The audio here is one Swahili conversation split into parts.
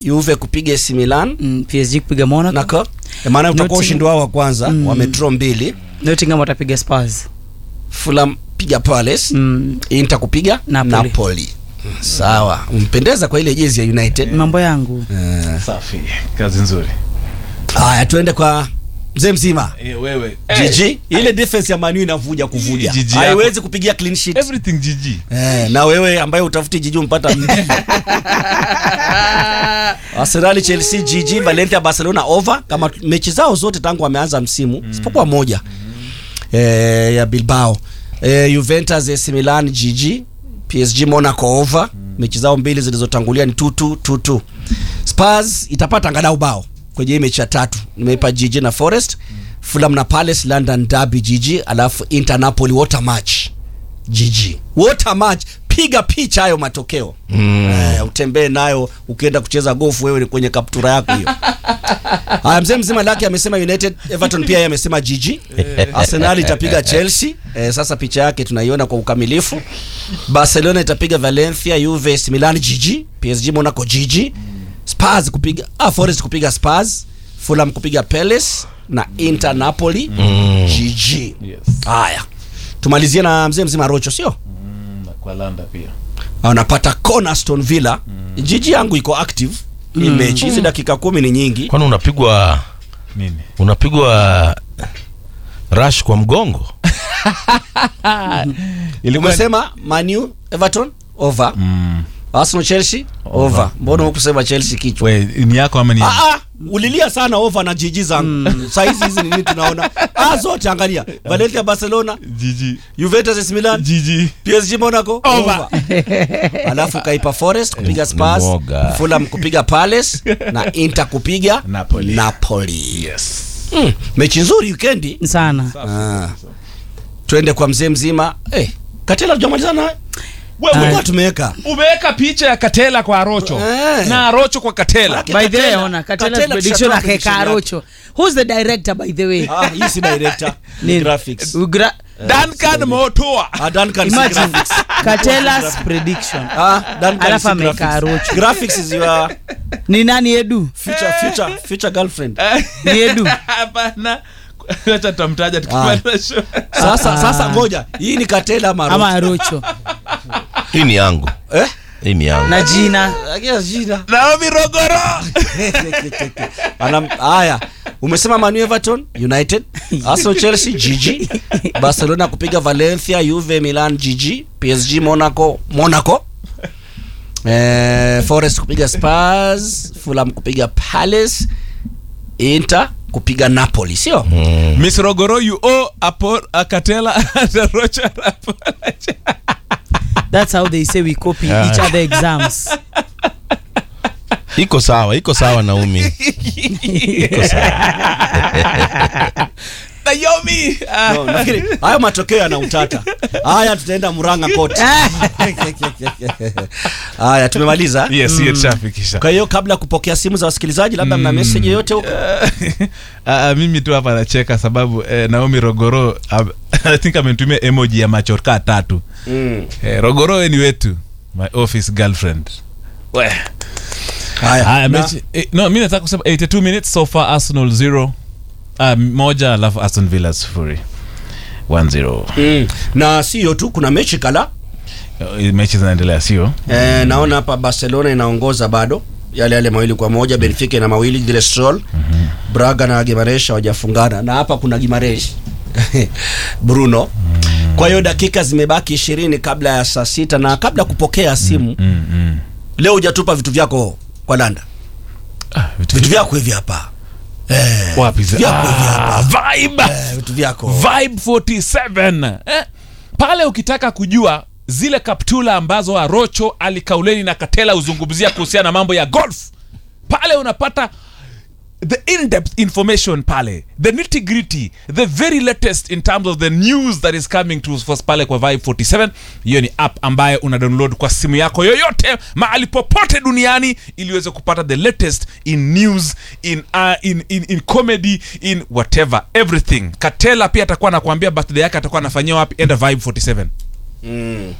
Juve kupiga AC Milan mm, PSG kupiga Monaco nako maana utakuwa Nottingham- ushindi wao wa kwanza Mm. wamedraw mbili Nottingham watapiga Spurs Fulham piga Palace mm, Inter kupiga Napoli. Napoli. Sawa, umpendeza kwa ile jezi ya United. mambo yangu Eh, safi kazi nzuri Haya, tuende kwa mzee mzima Eh, wewe Gigi. Ile defense ya Manu inavuja kuvuja, Gigi haiwezi kupigia clean sheet. everything gg Eh, na wewe ambaye utafuti Gigi umpata mbili. Arsenal, Chelsea, Gigi, Valencia, Barcelona over kama mechi zao zote tangu wameanza msimu isipokuwa moja eh, ya Bilbao. Eh, Juventus, AC Milan, Gigi, PSG, Monaco over. Mechi zao mbili zilizotangulia ni 2-2 2-2. Spurs itapata angalau bao kwenye hii mechi ya tatu. Nimeipa Gigi na Forest. Fulham na Palace, London Derby Gigi, alafu Inter Napoli water match. GG. Water match. Piga picha hayo matokeo mm. Eh, utembee nayo ukienda kucheza gofu wewe ni kwenye kaptura yako hiyo. Haya, mzee mzima lake amesema United, Everton pia yeye amesema GG. Arsenal itapiga Chelsea. Eh, sasa picha yake tunaiona kwa ukamilifu. Barcelona itapiga Valencia, Juve, AC Milan GG, PSG Monaco GG. Spurs kupiga ah, Forest kupiga Spurs, Fulham kupiga Palace na Inter Napoli GG. yes Haya, tumalizie na mzee mzima Rocho, sio mm, na kwa landa pia anapata kona Aston Villa. Jiji yangu iko active hii mechi, hizi dakika kumi ni nyingi. kwani unapigwa nini unapigwa rush kwa mgongo ilikuwa Umesema Manu Everton over, mm. Arsenal Chelsea over. Mbona hukusema Chelsea kichwa? we ni yako ama ni Ah, ah, ulilia sana over na jiji zangu saa hizi hizi ni nini tunaona? Ah, zote angalia Valencia, Barcelona, gg Juventus, AC Milan, gg PSG Monaco Over. alafu kaipa Forest kupiga Ni Spurs, mwoga. Fulham kupiga Palace na Inter kupiga Napoli. Napoli. yes Mm, mechi nzuri wikendi. sana Ah. Twende kwa mzee mzima. Eh, Katela tujamalizana naye? Tulikuwa tumeweka. umeweka picha ya katela kwa arocho Eh. na arocho kwa katela Manake by the way Katela- ona Katela's Katela prediction tushatoa akeka prediction yake. Arocho who's the director by the way Ah, hii si director. Ni Ni- graphics. Ugra- duncan motoa Ah, Duncan si imagine graphics. Katela's prediction Ah, Duncan Alafu si ameweka graphics. Arocho. Graphics is your ni nani Edu future future future girlfriend. ni Edu hapana acha tutamtaja tukimaliza show Sasa sasa ngoja. Hii ni Katela ama ama Rocho? Arocho hii ni yangu Eh? hii ni yangu na jina Agia jina. naomi rogoro Ana haya. Umesema Manu Everton United, Arsenal Chelsea GG, Barcelona kupiga Valencia, Juve Milan GG, PSG Monaco Monaco. Eh, Forest kupiga Spurs, Fulham kupiga Palace, Inter kupiga Napoli, sio? miss rogoro you owe apo akatela and arocho an apology. that's how they say we copy each other exams iko sawa iko sawa naumi iko sawa naomi ah. No, nafikiri hayo matokeo yana utata. Haya tutaenda Murang'a Court. Haya tumemaliza. yes hiyo tushafikisha Kwa hiyo kabla ya kupokea simu za wasikilizaji, labda mna message yoyote huko? Ah, ah, mimi tu hapa nacheka sababu eh, naomi rogoro ah, i think amenitumia emoji ya macho kaa tatu Mm. eh, rogoro we ni wetu my office girlfriend we Haya. Haya, na- mechi eh, no mi nataka kusema 82 minutes so far arsenal 0 uh, moja alafu aston villa sufuri 1-0 Mm. na sio tu kuna mechi kala Eh, mechi zinaendelea sio e, naona hapa barcelona inaongoza bado yale yale mawili kwa moja benfica ina mawili Villarreal braga na gimaresh hawajafungana na hapa kuna gimaresh bruno kwa hiyo dakika zimebaki ishirini kabla ya saa sita na kabla ya kupokea simu mm, mm. leo hujatupa vitu vyako kwa landa Ah, vitu vitu vyako hivi hapa eh, wapi vitu vyako hivi hapa ah, vibe eh, vitu vyako vibe 47 eh? pale ukitaka kujua zile kaptula ambazo arocho alikauleni na katela huzungumzia kuhusiana na mambo ya golf pale unapata the in-depth information pale the nitty gritty the very latest in terms of the news that is coming to us pale kwa vibe 47 hiyo ni app ambayo una download kwa simu yako yoyote mahali popote duniani ili uweze kupata the latest in news in, uh, in, in, in comedy in whatever everything katela pia atakuwa anakuambia birthday yake atakuwa anafanyia wapi enda vibe 47 mm.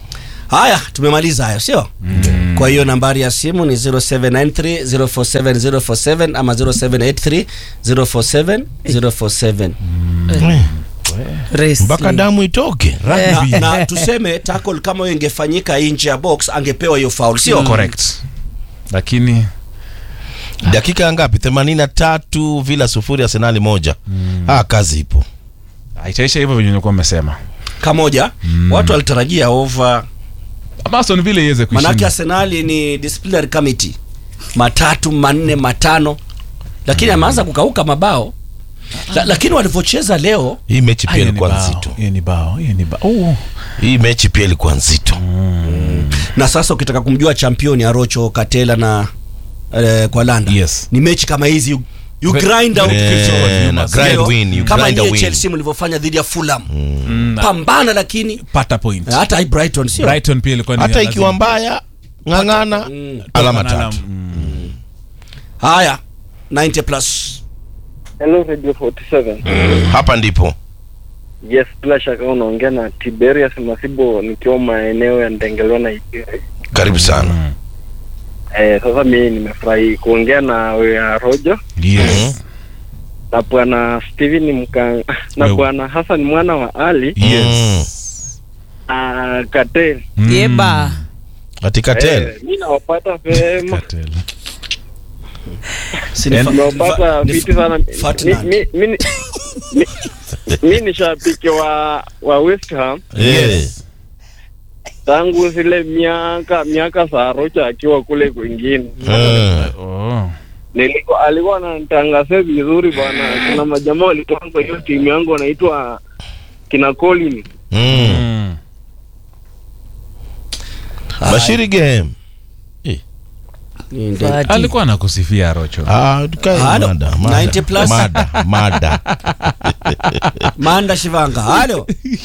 haya tumemaliza hayo sio kwa hiyo nambari ya simu ni 0793 047 047 ama 0783 047 047 Wrestling. mpaka damu itoke na, na tuseme tackle kama hiyo ingefanyika nje ya box angepewa hiyo foul sio correct lakini dakika ngapi 83 vila sufuri arsenali moja ah, kazi ipo itaisha hivyo venye nilikuwa mmesema kamoja watu walitarajia over Ama Aston Villa iweze manake kushinda arsenali ni disciplinary committee matatu manne matano lakini ameanza kukauka mabao La, lakini walivyocheza leo hii mechi Ah, pia hiyo ni ilikuwa bao, nzito hiyo ni bao hiyo ni bao Oh. hii mechi pia ilikuwa nzito na sasa ukitaka kumjua championi arocho katela na eh, kwa landa Yes. ni mechi kama hizi you, you Gre- grind out Eh, victory. na Sio? grind win, you kama grind a nyie win. chelsea mlivyofanya dhidi ya fulham Mm, na pambana lakini pata point hata hii brighton sio Brighton pia ilikuwa ni hata lazima- ikiwa mbaya ng'ang'ana alama Toka na tatu Mm. haya 90 plus Hello Radio 47. hapa ndipo Yes, bila shaka unaongea na Tiberius Masibo nikiwa maeneo ya Ndengelwa na Ikere. karibu sana Eh, sasa mimi nimefurahi kuongea na wewe Rojo Yes. na bwana Steven Mkang na Wewe. bwana Hassan mwana wa Ali Yes. na Katel. Mm. Yeba. katika tel Eh, mimi nawapata vema. Katel. Si ni En- fa- Nawapata ni fa- viti sana. Mi- Ferdinand. mi- mi- mi- mi- Mi ni shabiki wa wa West Ham Yes. tangu zile miaka miaka za Rocha akiwa kule kwingine. Eh. Oh. Niliko alikuwa ananitangazia vizuri bwana. Kuna majamaa walitoka kwa hiyo timu yangu wanaitwa kina Colin. Mm. Mm. bashiri game Ni nde- Fati. alikuwa anakusifia rocho Ah, tukae Halo, mada, 90 plus. mada, mada. manda shivanga halo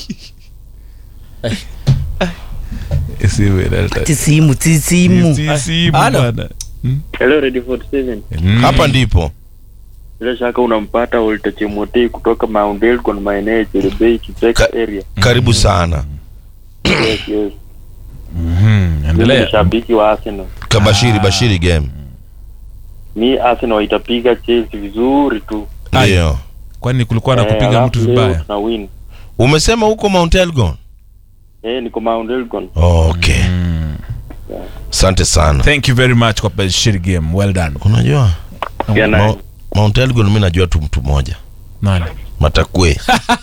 Tisimu, tisimu. Halo. Hello Radio 47. hapa ndipo Bila shaka unampata Walter Chemotei kutoka Mount Elgon maeneo ya Cherebei Kicheka Ka- area. karibu sana Yes, yes. Mimi ni endelea shabiki wa Arsenal. kabashiri bashiri game Mi Arsenal itapiga Chelsea vizuri tu. Ai. ndio kwani kulikuwa na Eh, kupiga alafu mtu leo vibaya tuna win. umesema huko mount elgon Eh, niko Mount Elgon. okay asante sana thank you very much kwa bashiri game well done unajua Pia na Mou- mount elgon mi najua tu mtu mmoja nani matakwe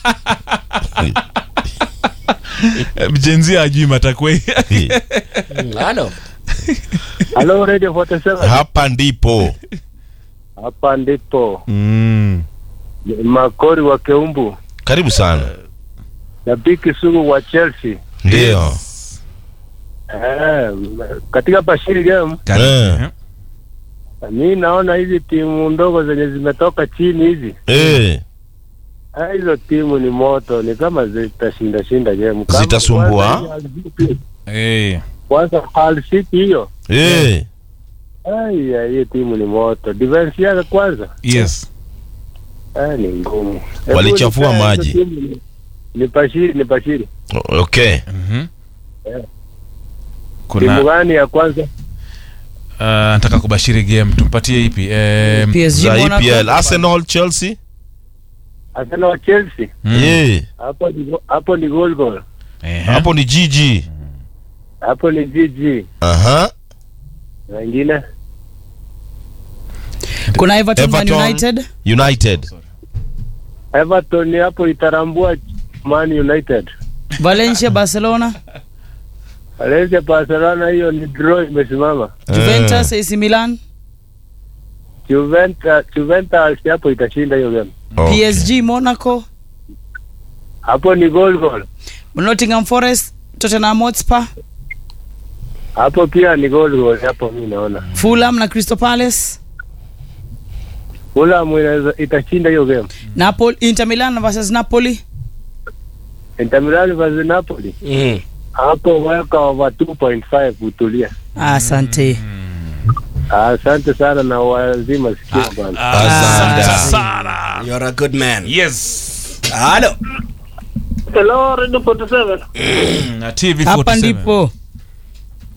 mjenzi ajui matakwe halo Hello Radio 47. hapa ndipo Hapa ndipo mm. Makori wa Keumbu. karibu sana Shabiki sugu wa Chelsea. ndio Eh, katika Bashiri game Karibu. Eh. mi naona hizi timu ndogo zenye zimetoka chini hizi Eh, ah, hizo timu ni moto, ni kama zitashinda shinda game Kama Zitasumbua? kwanza hii Hull City- Eh. Kwanza Hull City hiyo eh. Aya, hiyo timu ni moto. Defense yake kwanza yes ah, ni ngumu. Hebu Walichafua nipee maji. hizo timu ni- Ni Bashiri, ni Bashiri. O- okay Mhm. Timu kuna gani ya kwanza? uh, nataka kubashiri game tumpatie ipi eh, PSG za Monaco. EPL Arsenal Chelsea Arsenal wa Chelsea. mm. eh Hapo ni go- hapo ni goal goal. Eh. hapo ni GG Hapo ni GG. aha Wengine kuna everton, Man Everton. united United Everton hapo itarambua Man United. valencia barcelona Valencia Barcelona hiyo ni draw imesimama. juventus ac milan Juventus Juventus hapo itashinda hiyo game. Okay. psg monaco Hapo ni goal goal. nottingham forest tottenham hotspur Hapo pia ni goal goal hapo mimi naona. fulham na crystal palace Fulham inaweza itashinda hiyo game. napoli inter milan versus napoli Inter Milan versus Napoli. mm. Hapo weka over 2.5 utulia. asante Asante sana na wazima sikio bwana. Asante. sana you're a good man yes halo Hello Radio 47. na tv hapa 47. ndipo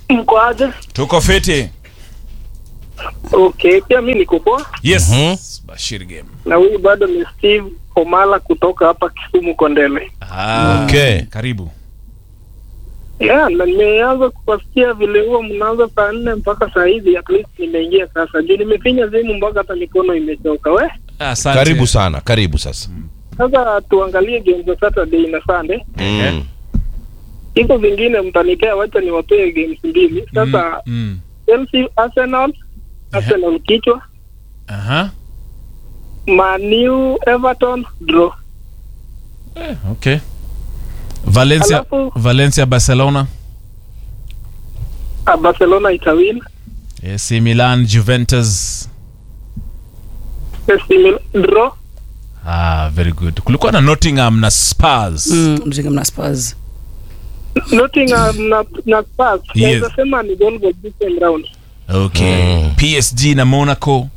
Mko aje? tuko fiti Okay, pia mi niko poa yes Mhm. bashir game na huyu bado ni Steve Omala kutoka hapa Kisumu Kondele. ah, Okay. karibu Yeah, na nimeanza kuwasikia vile huwa mnaanza saa nne mpaka saa hizi, at least nimeingia sasa juu nimefinya simu mpaka hata mikono imechoka. We asante karibu sana karibu sasa sasa tuangalie game za Saturday na Sunday. mm. Hizo zingine mtanipea, wacha niwapee games mbili sasa. mm, mm. Chelsea Arsenal, Arsenal kichwa, Aha. Man U Everton draw. Eh, okay valencia Alafu- valencia barcelona Ah, Barcelona itawin. AC Milan Juventus AC Milan draw. ah very good kulikuwa na Nottingham na Spurs Mm, Nottingham na Spurs. Nottingham na na Spurs. Yes. Naweza sema ni goal goal different round. okay Mm. PSG na Monaco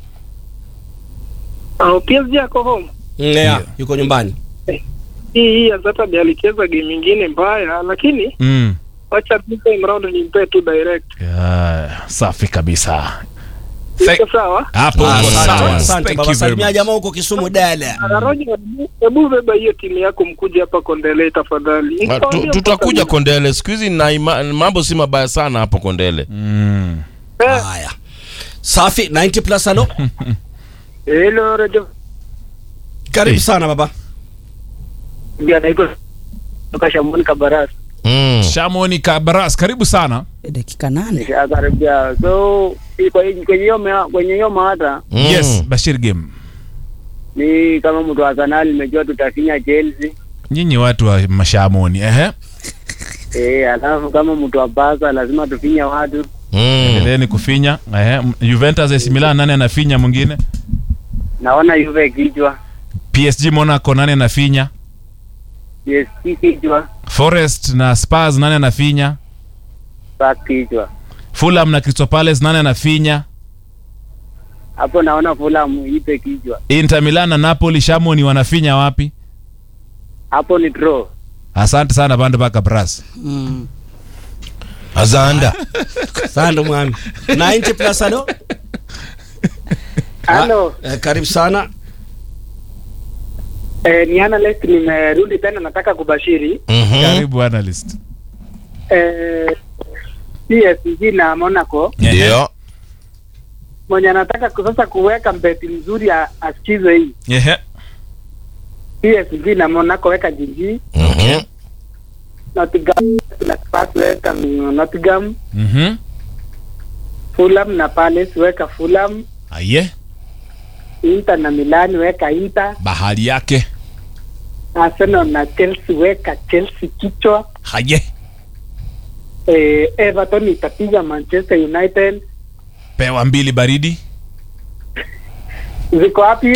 Ah, PSG ako home. yeah, yuko nyumbani Hii hii ya Saturday alicheza game nyingine mbaya lakini mm. wacha different round nimpe tu direct. yeah, safi kabisa Iko Thank- sawa? hapo Ah, uko asante, sawa. asante Thank baba you very salimia much. jamaa huko kisumu dada Na Roger, hebu- hebu beba hiyo timu yako mkuje hapa Kondele tafadhali. Ah, tu- tutakuja Kondele siku hizi na ima- mambo si mabaya sana hapo Kondele Mm. Eh, haya safi 90 plus halo Hello Radio. karibu Hey. sana baba Ndio anaitwa kutoka Shamboni Kabarasi. mm. Shamoni Kabras karibu sana Eh, dakika nane Nishakaribia. So hii- kwa hii- kwenye hiyo mea- kwenye hiyo mada Mm. yes Bashir game ni kama mtu wa Arsenal nimejua tutafinya Chelsea. nyinyi watu wa mashamoni ehe Eh, alafu kama mtu wa Barca lazima tufinye watu. Mm. endeleeni kufinya ehe M- Juventus AC Milan nani anafinya mwingine Naona Juve kichwa, PSG Monaco nani anafinya PSG kichwa, Forest na Spurs nani anafinya Spurs kichwa. Fulham na Crystal Palace nani anafinya Hapo naona Fulham ipe kichwa. Inter Milan na Napoli Shamoni wanafinya wapi Hapo ni draw. asante sana bandu baka bras mm. azanda sando mwami 90 plus halo Halo, eh, karibu sana eh, ni analyst nimerudi tena nataka kubashiri. Mhm. karibu analyst Eh, PSG na Monaco ndio mwenye anataka ku- sasa kuweka mbeti mzuri a- asikize hii. ehe PSG na Monaco weka jiji, Mhm. Nottingham na Spurs weka mm, Nottingham, mhm Fulham na Palace weka Fulham, aye Inter na Milan weka Inter, bahari yake Arsenal na Chelsea weka Chelsea kichwa. haye Eh, Everton itapiga Manchester United. pewa mbili baridi Ziko wapi